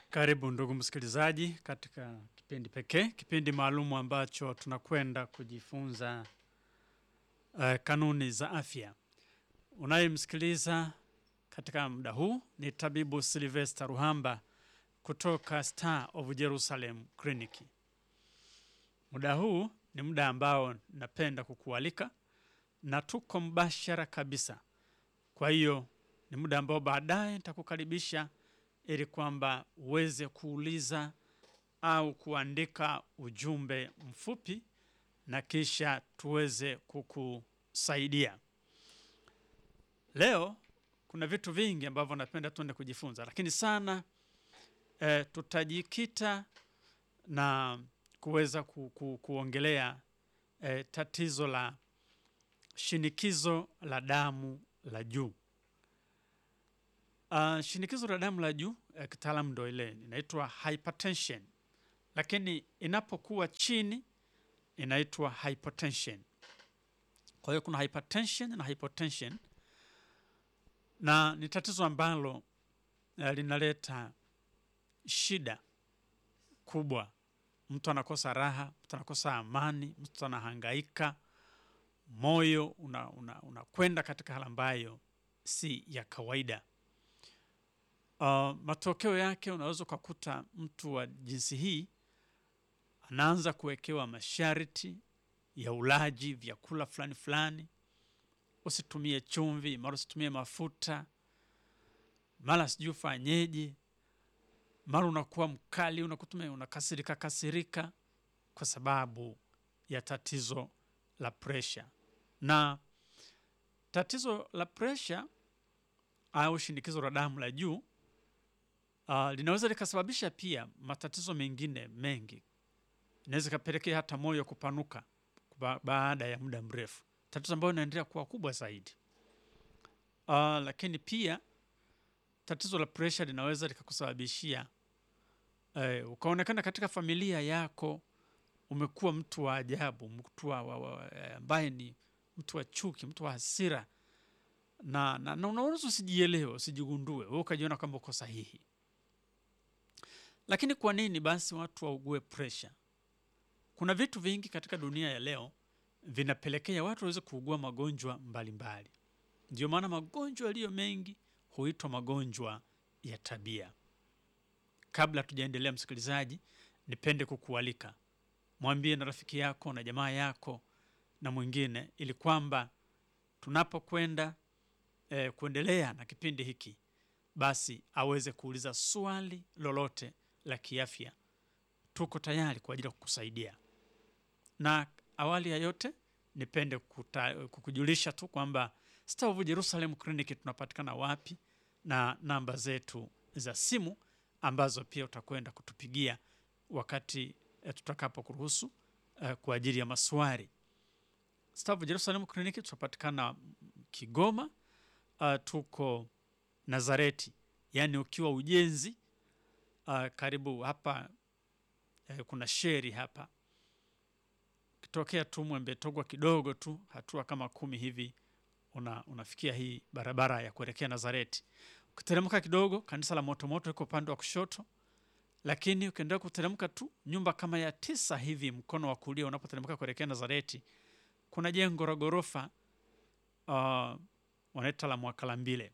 Karibu ndugu msikilizaji katika kipindi pekee, kipindi maalumu ambacho tunakwenda kujifunza uh, kanuni za afya. Unayemsikiliza katika muda huu ni tabibu Sylvester Ruhamba kutoka Star of Jerusalem Clinic. Muda huu ni muda ambao napenda kukualika na tuko mbashara kabisa. Kwa hiyo ni muda ambao baadaye nitakukaribisha ili kwamba uweze kuuliza au kuandika ujumbe mfupi na kisha tuweze kukusaidia. Leo kuna vitu vingi ambavyo napenda tuende kujifunza, lakini sana eh, tutajikita na kuweza ku, ku, kuongelea eh, tatizo la shinikizo la damu la juu. Uh, shinikizo la damu la juu eh, kitaalamu ndo ile inaitwa hypertension, lakini inapokuwa chini inaitwa hypotension. Kwa hiyo kuna hypertension na hypotension, na ni tatizo ambalo eh, linaleta shida kubwa. Mtu anakosa raha, mtu anakosa amani, mtu anahangaika, moyo unakwenda una, una katika hali ambayo si ya kawaida. Uh, matokeo yake unaweza ukakuta mtu wa jinsi hii anaanza kuwekewa masharti ya ulaji vyakula fulani fulani, usitumie chumvi, mara usitumie mafuta, mara sijui ufanyeje, mara unakuwa mkali, unakutumia unakasirika kasirika kwa sababu ya tatizo la presha. Na tatizo la presha au shinikizo la damu la juu Uh, linaweza likasababisha pia matatizo mengine mengi. Inaweza ikapelekea hata moyo kupanuka ba baada ya muda mrefu, tatizo ambayo inaendelea kuwa kubwa zaidi. Uh, lakini pia tatizo la presha linaweza likakusababishia uh, ukaonekana katika familia yako umekuwa mtu wa ajabu, mtu ambaye ni mtu wa chuki, mtu wa hasira, na, na, na unaweza usijielewe, usijigundue wewe ukajiona kwamba uko sahihi. Lakini kwa nini basi watu waugue presha? Kuna vitu vingi katika dunia ya leo vinapelekea watu waweze kuugua magonjwa mbalimbali. Ndio maana magonjwa yaliyo mengi huitwa magonjwa ya tabia. Kabla tujaendelea, msikilizaji, nipende kukualika mwambie na rafiki yako na jamaa yako na mwingine, ili kwamba tunapokwenda eh, kuendelea na kipindi hiki basi aweze kuuliza swali lolote la kiafya. Tuko tayari kwa ajili ya kukusaidia. Na awali ya yote, nipende kuta, kukujulisha tu kwamba Star of Jerusalem Clinic tunapatikana wapi na namba zetu za simu ambazo pia utakwenda kutupigia wakati eh, tutakapo kuruhusu eh, kwa ajili ya maswali. Star of Jerusalem Clinic tunapatikana Kigoma. Uh, tuko Nazareti, yaani ukiwa ujenzi uh, karibu hapa uh, kuna sheri hapa, ukitokea tu Mwembe Togwa kidogo tu hatua kama kumi hivi una, unafikia hii barabara ya kuelekea Nazareti. Ukiteremka kidogo, kanisa la Motomoto liko upande wa kushoto, lakini ukiendelea kuteremka tu nyumba kama ya tisa hivi mkono wa kulia, unapoteremka kuelekea Nazareti, kuna jengo la ghorofa uh, wanaita la Mwakalambile.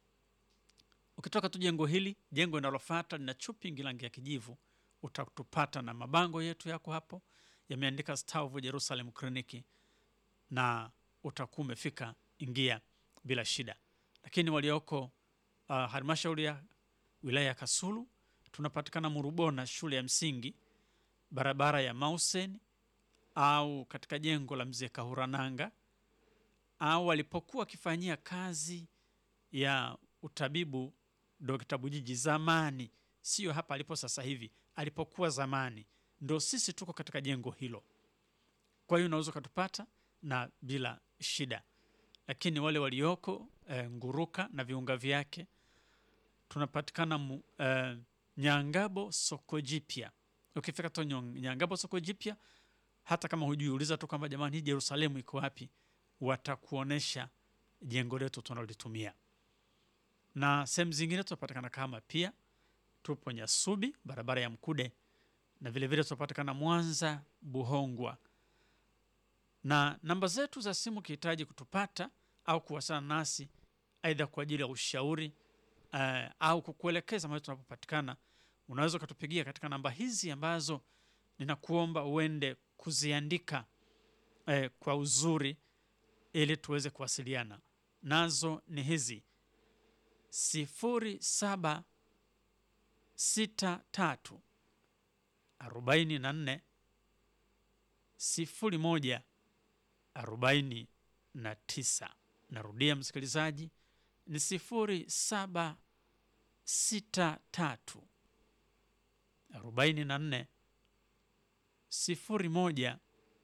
Ukitoka tu jengo hili, jengo linalofuata lina chupingi rangi ya kijivu, utatupata na mabango yetu yako hapo yameandika Star of Jerusalem Clinic, na utakuwa umefika, ingia bila shida. Lakini walioko uh, halmashauri ya wilaya ya Kasulu tunapatikana Murubona, shule ya msingi, barabara ya Mausen, au katika jengo la mzee Kahurananga, au walipokuwa wakifanyia kazi ya utabibu Dr. Bujiji zamani, sio hapa alipo sasa hivi, alipokuwa zamani, ndo sisi tuko katika jengo hilo. Kwa hiyo unaweza ukatupata na bila shida, lakini wale walioko e, Nguruka na viunga vyake tunapatikana mu, e, Nyangabo soko jipya. Ukifika tu Nyangabo soko jipya, hata kama hujui, uliza tu kwamba jamani, hii Yerusalemu iko wapi, watakuonesha jengo letu tunalitumia na sehemu zingine tunapatikana kama pia tupo Nyasubi, barabara ya Mkude, na vilevile tunapatikana Mwanza Buhongwa, na namba zetu za simu ukihitaji kutupata au kuwasiliana nasi aidha kwa ajili ya ushauri uh, au kukuelekeza mahali tunapopatikana, unaweza ukatupigia katika namba hizi ambazo ninakuomba uende kuziandika eh, kwa uzuri ili tuweze kuwasiliana nazo. Ni hizi sifuri saba sita tatu arobaini na nne sifuri moja arobaini na tisa. Narudia msikilizaji, ni sifuri saba sita tatu arobaini na nne sifuri moja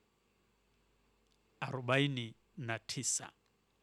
arobaini na tisa.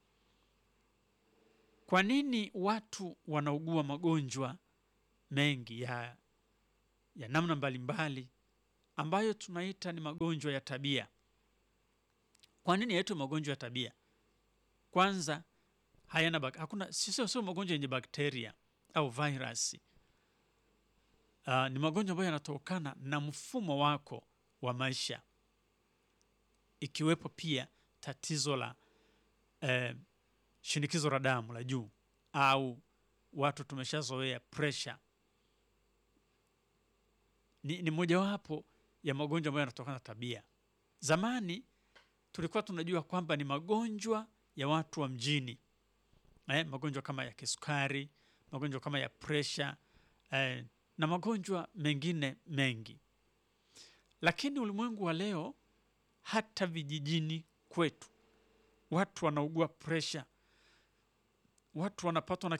Kwa nini watu wanaugua magonjwa mengi ya, ya namna mbalimbali ambayo tunaita ni magonjwa ya tabia? Kwa nini yaitwa magonjwa ya tabia? Kwanza hayana bak hakuna, sio sio magonjwa yenye bakteria au virusi. Uh, ni magonjwa ambayo yanatokana na mfumo wako wa maisha, ikiwepo pia tatizo la eh, shinikizo la damu la juu au watu tumeshazoea pressure. Ni, ni mojawapo ya magonjwa ambayo yanatokana na tabia. Zamani tulikuwa tunajua kwamba ni magonjwa ya watu wa mjini eh, magonjwa kama ya kisukari, magonjwa kama ya pressure eh, na magonjwa mengine mengi, lakini ulimwengu wa leo, hata vijijini kwetu watu wanaugua pressure, watu wanapatwa na